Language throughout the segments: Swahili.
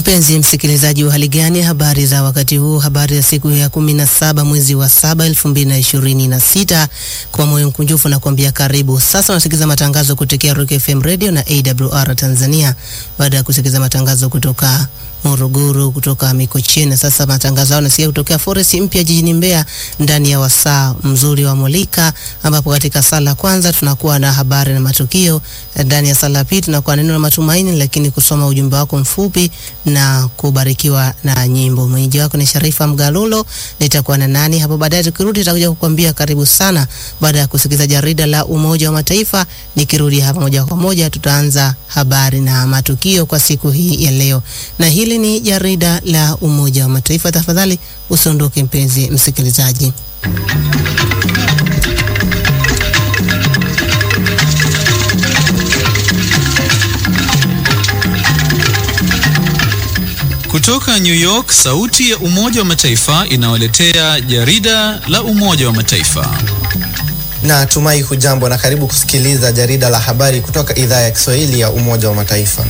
Mpenzi msikilizaji wa hali gani? Habari za wakati huu, habari ya siku ya kumi na saba mwezi wa saba elfu mbili na ishirini na sita. Kwa moyo mkunjufu na kuambia karibu. Sasa unasikiliza matangazo kutokea Rock FM Radio na AWR Tanzania, baada ya kusikiliza matangazo kutoka Morogoro, kutoka Mikocheni. Sasa matangazo hayo nasikia kutokea Forest Mpya jijini Mbeya, ndani ya wasaa mzuri wa Molika, ambapo katika sala kwanza tunakuwa na habari na matukio, ndani ya sala pili tunakuwa na neno la matumaini, lakini kusoma ujumbe wako mfupi na kubarikiwa na nyimbo. Mwenyeji wako ni Sharifa Mgalulo, nitakuwa na nani hapo baadaye. Tukirudi tutakuja kukwambia karibu sana, baada ya kusikiliza jarida la Umoja wa Mataifa. Nikirudi hapa moja kwa moja, tutaanza habari na matukio kwa siku hii ya leo, na hili ni jarida la Umoja wa Mataifa. Tafadhali usiondoke mpenzi msikilizaji. Kutoka New York, sauti ya Umoja wa Mataifa inawaletea jarida la Umoja wa Mataifa. Na tumai hujambo na karibu kusikiliza jarida la habari kutoka idhaa ya Kiswahili ya Umoja wa Mataifa.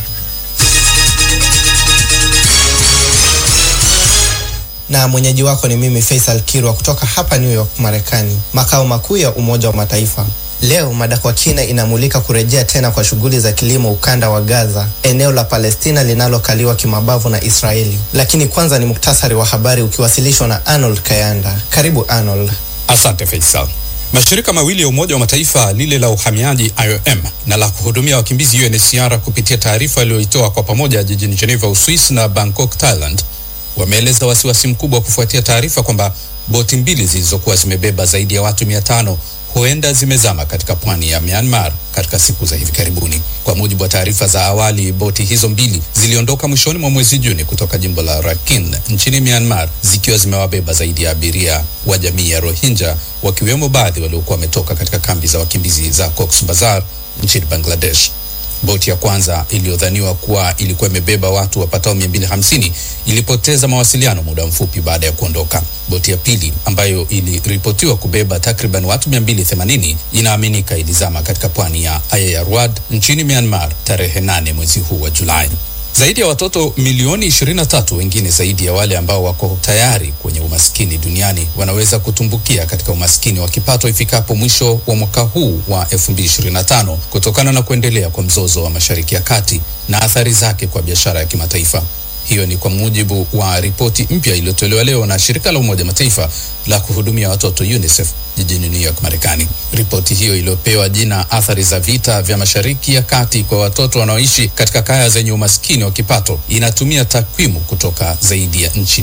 Na mwenyeji wako ni mimi Faisal Kirwa kutoka hapa New York, Marekani, makao makuu ya Umoja wa Mataifa. Leo mada kwa kina inamulika kurejea tena kwa shughuli za kilimo ukanda wa Gaza, eneo la Palestina linalokaliwa kimabavu na Israeli. Lakini kwanza ni muktasari wa habari ukiwasilishwa na Arnold Kayanda. Karibu Arnold. Asante Faisal. Mashirika mawili ya Umoja wa Mataifa, lile la uhamiaji IOM na la kuhudumia wakimbizi UNHCR, kupitia taarifa iliyoitoa kwa pamoja jijini Geneva, Uswisi na Bangkok, Thailand, wameeleza wasiwasi mkubwa kufuatia taarifa kwamba boti mbili zilizokuwa zimebeba zaidi ya watu mia tano huenda zimezama katika pwani ya Myanmar katika siku za hivi karibuni. Kwa mujibu wa taarifa za awali, boti hizo mbili ziliondoka mwishoni mwa mwezi Juni kutoka jimbo la Rakhine nchini Myanmar zikiwa zimewabeba zaidi ya abiria wa jamii ya Rohingya, wakiwemo baadhi waliokuwa wametoka katika kambi za wakimbizi za Cox's Bazar nchini Bangladesh. Boti ya kwanza iliyodhaniwa kuwa ilikuwa imebeba watu wapatao 250 ilipoteza mawasiliano muda mfupi baada ya kuondoka. Boti ya pili ambayo iliripotiwa kubeba takriban watu 280 inaaminika ilizama katika pwani ya Ayeyarwad nchini Myanmar tarehe 8 mwezi huu wa Julai. Zaidi ya watoto milioni 23 wengine zaidi ya wale ambao wako tayari kwenye umaskini duniani wanaweza kutumbukia katika umaskini wa kipato ifikapo mwisho wa mwaka huu wa 2025 kutokana na kuendelea kwa mzozo wa Mashariki ya Kati na athari zake kwa biashara ya kimataifa. Hiyo ni kwa mujibu wa ripoti mpya iliyotolewa leo na shirika la Umoja Mataifa la kuhudumia watoto UNICEF jijini New York, Marekani. Ripoti hiyo iliyopewa jina athari za vita vya Mashariki ya Kati kwa watoto wanaoishi katika kaya zenye umaskini wa kipato inatumia takwimu kutoka zaidi ya nchi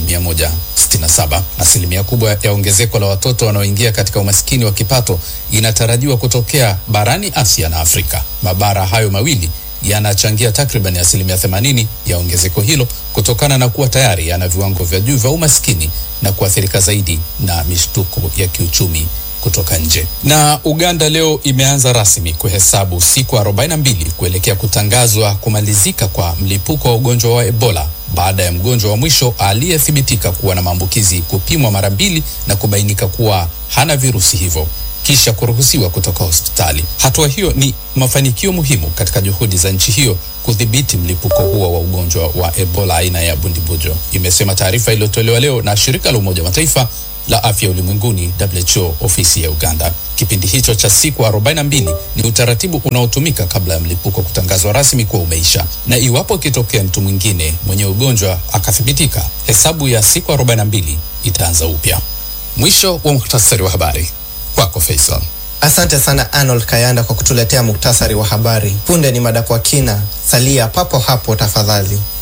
167. Asilimia kubwa ya ongezeko la watoto wanaoingia katika umaskini wa kipato inatarajiwa kutokea barani Asia na Afrika. Mabara hayo mawili yanachangia takriban asilimia 80 ya ongezeko hilo kutokana na kuwa tayari yana viwango vya juu vya umaskini na kuathirika zaidi na mishtuko ya kiuchumi kutoka nje. Na Uganda leo imeanza rasmi kuhesabu siku 42 kuelekea kutangazwa kumalizika kwa mlipuko wa ugonjwa wa Ebola baada ya mgonjwa wa mwisho aliyethibitika kuwa na maambukizi kupimwa mara mbili na kubainika kuwa hana virusi hivyo kisha kuruhusiwa kutoka hospitali. Hatua hiyo ni mafanikio muhimu katika juhudi za nchi hiyo kudhibiti mlipuko huo wa ugonjwa wa Ebola aina ya bundibujo, imesema taarifa iliyotolewa leo na shirika la Umoja wa Mataifa la afya ulimwenguni WHO ofisi ya Uganda. Kipindi hicho cha siku 42 ni utaratibu unaotumika kabla ya mlipuko kutangazwa rasmi kuwa umeisha, na iwapo ikitokea mtu mwingine mwenye ugonjwa akathibitika, hesabu ya siku 42 itaanza upya. Mwisho wa muhtasari wa habari. Kwako Faisal. Asante sana Arnold Kayanda kwa kutuletea muktasari wa habari. Punde ni mada kwa kina, salia papo hapo tafadhali.